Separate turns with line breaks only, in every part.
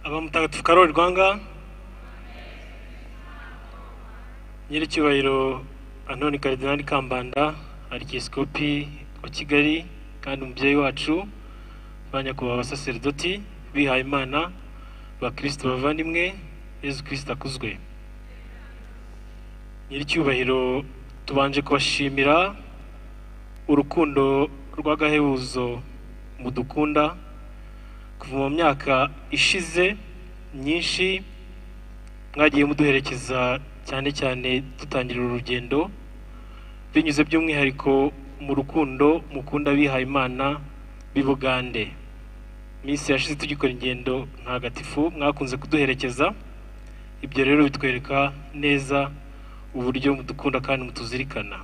Roho mutagatifu Karoli Rwanga nyiricyubahiro Antoni Karidinali Kambanda arikiyesikopi wa Kigali kandi umubyeyi wacu ba nyakubahwa abasaseridoti bihaye imana ba kirisito bavandimwe yezu kirisito akuzwe nyiricyubahiro tubanje kubashimira urukundo rw'agahebuzo mudukunda kuva mu myaka ishize myinshi mwagiye muduherekeza cyane cyane dutangira uru rugendo binyuze by'umwihariko mu rukundo mukunda bihaye imana b'i bugande iminsi yashize tugikora ingendo ntagatifu mwakunze kuduherekeza ibyo rero bitwereka neza uburyo mudukunda kandi mutuzirikana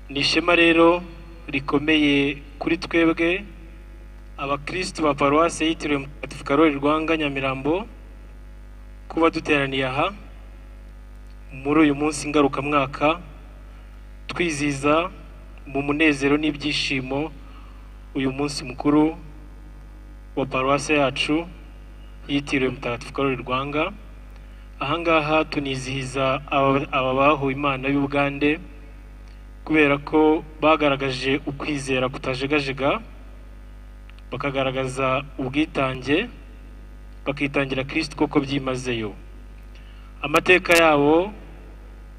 ni ishema rero rikomeye kuri twebwe abakirisitu ba paruwasi yitiriwe mutagatifu karoli rwanga nyamirambo kuba duteraniye aha muri uyu munsi ngarukamwaka twizihiza mu munezero n'ibyishimo uyu munsi mukuru wa paruwasi yacu yitiriwe mutagatifu karoli rwanga ahangaha tunizihiza aba aba bahuye imana y'ubugande kubera ko bagaragaje ukwizera kutajegajega bakagaragaza ubwitange bakitangira kirisiti koko byimazeyo amateka yabo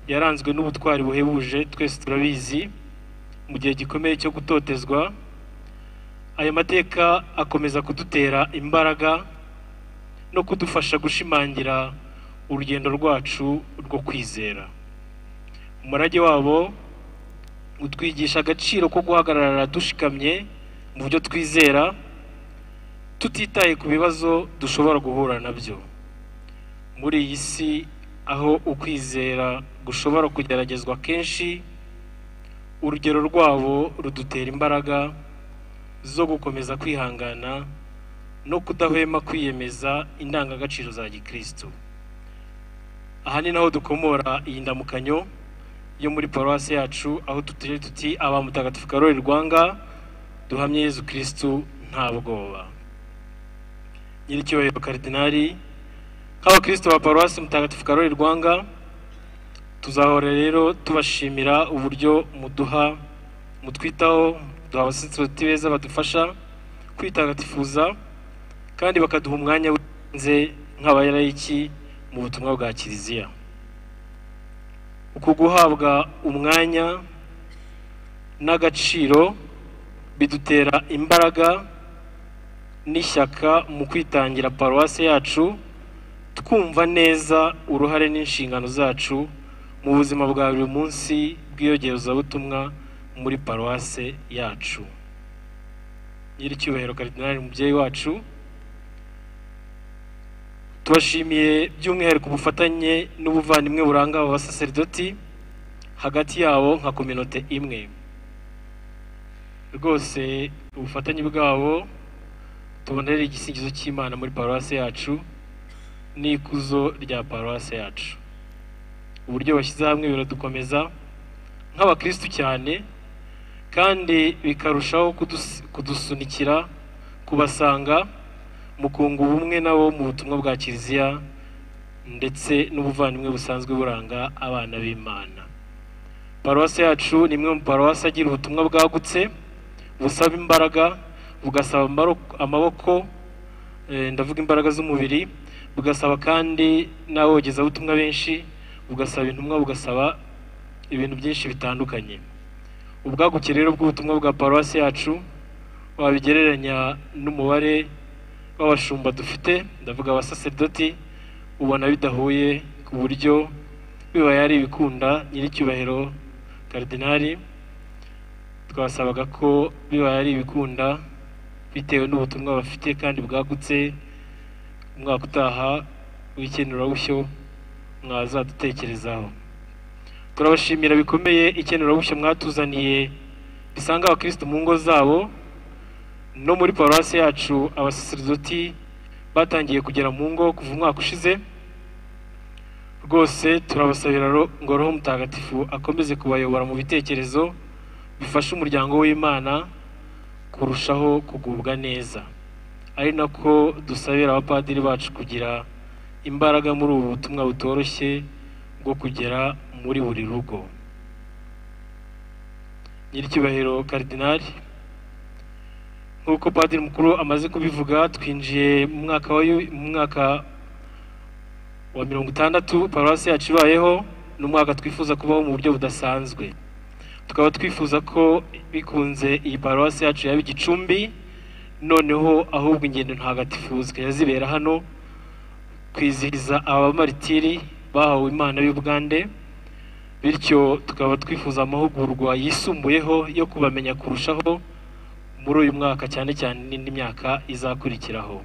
yaranzwe n'ubutwari buhebuje twese turabizi mu gihe gikomeye cyo gutotezwa ayo mateka akomeza kudutera imbaraga no kudufasha gushimangira urugendo rwacu rwo kwizera umurage wabo utwigisha agaciro ko guhagarara dushikamye mu byo twizera tutitaye ku bibazo dushobora guhura nabyo muri iyi si aho ukwizera gushobora kugeragezwa kenshi urugero rwabo rudutera imbaraga zo gukomeza kwihangana no kudahwema kwiyemeza indangagaciro za gikristo aha ni naho dukomora iyi ndamukanyo yo muri paruwasi yacu aho tutiri tuti aba mutagatifu karoli rwanga duhamye yezu kristu nta bwoba nyiricyubahiro karidinali nk'abakristo ba paruwasi mutagatifu karoli rwanga tuzahora rero tubashimira uburyo muduha mutwitaho duha abasitoti beza badufasha kwitagatifuza kandi bakaduha umwanya w'ibanze nk'abayarayiki mu butumwa bwa kiliziya uku guhabwa umwanya n'agaciro bidutera imbaraga n'ishyaka mu kwitangira paruwasi yacu twumva neza uruhare n'inshingano zacu mu buzima bwa buri munsi bw'iyogerezabutumwa muri paruwase yacu nyiricyubahiro karidinali umubyeyi wacu tubashimiye by'umwihariko ubufatanye n'ubuvandimwe buranga aba basaseridoti hagati yabo nka kominote imwe rwose ubufatanye bwabo tubonere igisingizo cy'imana muri paruwasi yacu n'ikuzo rya paruwasi yacu uburyo bashyize hamwe biradukomeza nk'abakirisitu cyane kandi bikarushaho kudus- kudusunikira kubasanga mu kunga ubumwe nabo mu butumwa bwa kiliziya ndetse n'ubuvandimwe busanzwe buranga abana b'imana paruwasi yacu ni imwe mu paruwasi agira ubutumwa bwagutse busaba imbaraga bugasaba amaro- amaboko eh, ndavuga imbaraga z'umubiri bugasaba kandi n'abogezabutumwa benshi bugasaba intumwa bugasaba ibintu byinshi bitandukanye ubwaguke rero bw'ubutumwa bwa paruwasi yacu wabigereranya n'umubare w'abashumba dufite ndavuga abasaseridoti ubona bidahuye ku buryo bibaye ari ibikunda nyiricyubahiro karidinali twasabaga ko bibaye ari ibikunda bitewe n'ubutumwa bafite kandi bwagutse umwaka utaha w'ikenurabushyo mwazadutekerezaho turabashimira bikomeye ikenurabushyo mwatuzaniye bisanga abakirisitu mu ngo zabo no muri paruwasi yacu abasaseridoti batangiye kugera mu ngo kuva umwaka ushize rwose turabasabira ro- ngo roho mutagatifu akomeze kubayobora mu bitekerezo bifasha umuryango w'imana kurushaho kugubwa neza ari nako dusabira abapadiri bacu kugira imbaraga muri ubu butumwa butoroshye bwo kugera muri buri rugo nyiricyubahiro karidinali nk'uko padiri mukuru amaze kubivuga twinjiye mu mwaka wa yu- mu mwaka wa mirongo itandatu paruwasi yacu ibayeho ni umwaka twifuza kubaho mu buryo budasanzwe tukaba twifuza ko bikunze iyi paruwasi yacu yaba igicumbi noneho ahubwo ingendo ntagatifu zikajya zibera hano kwizihiza abamaritiri bahawe imana y'ubugande bityo tukaba twifuza amahugurwa yisumbuyeho yo kubamenya kurushaho muri uyu mwaka cyane cyane n'indi myaka izakurikiraho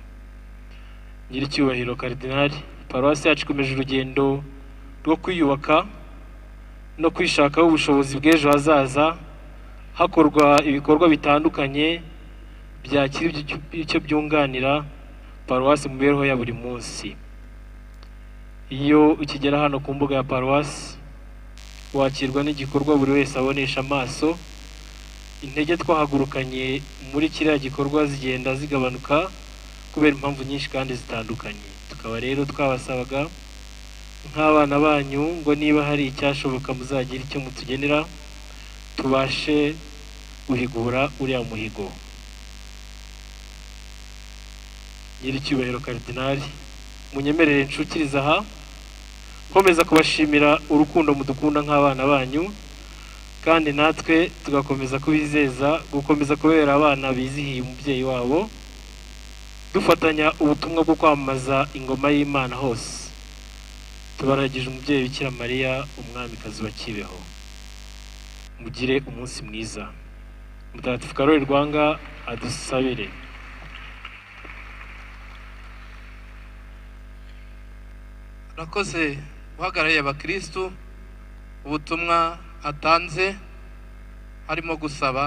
nyiricyubahiro karidinali paruwasi yacu ikomeje urugendo rwo kwiyubaka no kwishakaho ubushobozi bw'ejo hazaza hakorwa ibikorwa bitandukanye byakira ibyo- icyo byunganira paruwasi mu mibereho ya buri munsi iyo ukigera hano ku mbuga ya paruwasi wakirwa n'igikorwa buri wese abonesha amaso intege twahagurukanye muri kiriya gikorwa zigenda zigabanuka kubera impamvu nyinshi kandi zitandukanye tukaba rero twabasabaga nk'abana banyu ngo niba hari icyashoboka muzagira icyo mutugenera tubashe guhigura uriya muhigo nyiricyubahiro karidinali munyemerere nshukiriza aha nkomeza kubashimira urukundo mudukunda nk'abana banyu kandi natwe tugakomeza kubizeza gukomeza kubera abana bizihiye umubyeyi wabo dufatanya ubutumwa bwo kwamamaza ingoma y'imana hose tubaragije umubyeyi bikira mariya umwamikazi wa kibeho mugire umunsi mwiza mutagatifu karori rwanga adusabire
urakoze uhagarariye abakirisitu ubutumwa atanze harimo gusaba